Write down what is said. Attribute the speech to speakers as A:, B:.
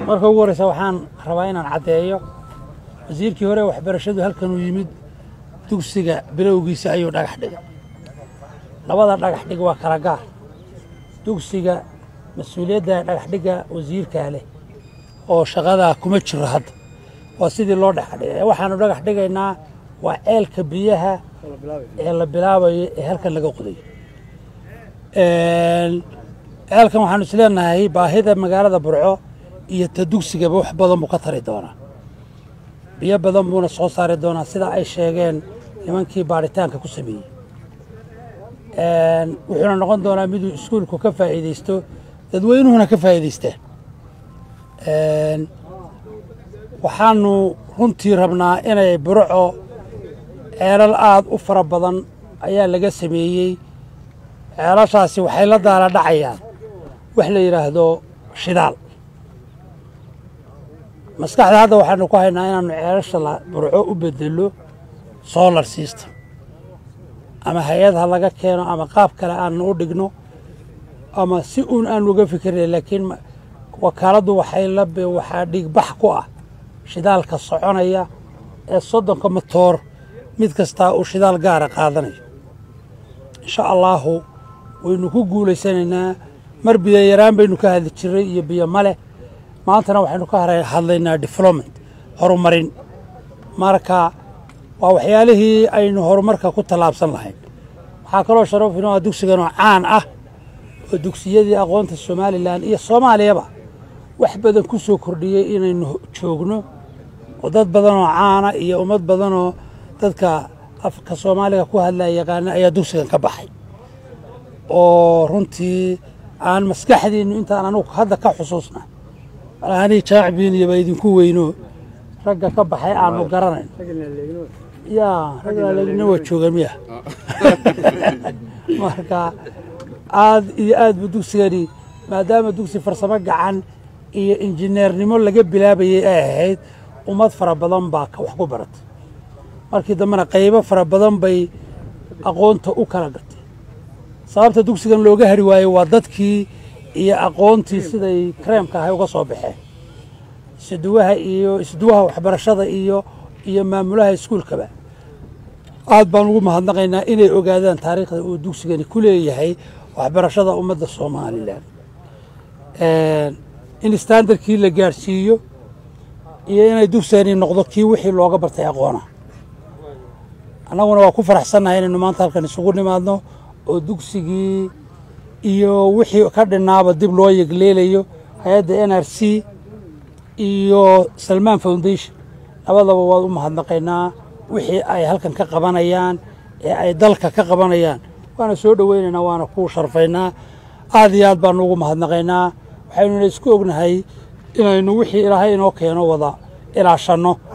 A: marka ugu horreysa waxaan rabaa inaan caddeeyo wasiirkii hore waxbarashadu halkanuu yimid dugsiga bilowgiisa ayuu dhagax dhigay labada dhagax dhig waa kala gaar dugsiga mas-uuliyadda dhagax dhigga wasiirkaa leh oo shaqadaa kuma jiro hadda waa sidii loo dhagax dhigay waxaanu dhagax dhigaynaa waa ceelka biyaha ee la bilaabayo ee halkan laga qodayo ceelkan waxaanu isleenahay baahida magaalada burco iyo ta dugsigaba wax badan buu ka tari doonaa biyo badan buuna soo saari doonaa sida ay sheegeen nimankii baaritaanka ku sameeyey wuxuuna noqon doonaa miduu iskuulku ka faa'iidaysto dadweynuhuna ka faa'iidaystaan waxaanu runtii rabnaa inay burco ceelal aad u fara badan ayaa laga sameeyey ceelashaasi waxay la daala dhacayaan wax la yidhaahdo shidaal maskaxda hadda waxaanu ku haynaa inaanu ceelasha burco u bedelo solar system ama hay-ad ha laga keeno ama qaab kale aanu u dhigno ama si uun aanu uga fikirnay laakiin wakaaladdu waxay la waxaa dhigbax ku ah shidaalka soconaya ee soddonka matoor mid kastaa uu shidaal gaara qaadanayo insha allaahu waynu ku guulaysanaynaa mar biyo yaraan baynu ka hadli jiray iyo biyo male maantana waxaynu ka hadlaynaa development horumarin marka waa waxyaalihii aynu horumarka ku tallaabsan lahayn waxaa kaloo sharaf inoo ah dugsiganoo caan ah oo dugsiyadii aqoonta somalilan iyo soomaaliyaba wax badan ku soo kordhiyey inaynu joogno oo dad badanoo caana iyo ummad badanoo dadka afka soomaaliga ku hadlaya yaqaana ayaa dugsigan ka baxay oo runtii aan maskaxdiinnu intaan anugu hadda ka xusuusna malahanii jaacbiiniyaba idinku weyno ragga ka baxay aanu garanayn yaa raggaaleegna waa jooga miya marka aad iyo aad buu dugsigani maadaama dugsi farsamo gacan iyo injineernimo laga bilaabayay ay ahayd ummad fara badan baa wax ku baratay markii dambena qaybo fara badan bay aqoonta u kala gatay sababta dugsigan looga hari waayo waa dadkii iyo aqoontii siday kareemka ahay uga soo baxeen isduwaha iyo isduwaha waxbarashada iyo iyo maamulaha iskuulkaba aad baan ugu mahadnaqaynaa inay ogaadaan taariikhda uu dugsigani ku leeyahay waxbarashada ummadda somalilan in standardkii la gaadhsiiyo iyo inay dugsigani noqdo kii wixii looga bartay aqoona annaguna waa ku faraxsannahay inaynu maanta halkan isugu nimaadno oo dugsigii iyo wixii ka dhinaaba dib loo yegleelayo hay-adda n r c iyo salmaan foundation labadaba waad u mahadnaqaynaa wixii ay halkan ka qabanayaan ee ay dalka ka qabanayaan waana soo dhoweynaynaa waana ku sharfaynaa aad iyo aad baanu ugu mahadnaqaynaa waxaynuna isku ognahay inaynu wixii ilaahay inoo keeno wada ilaashanno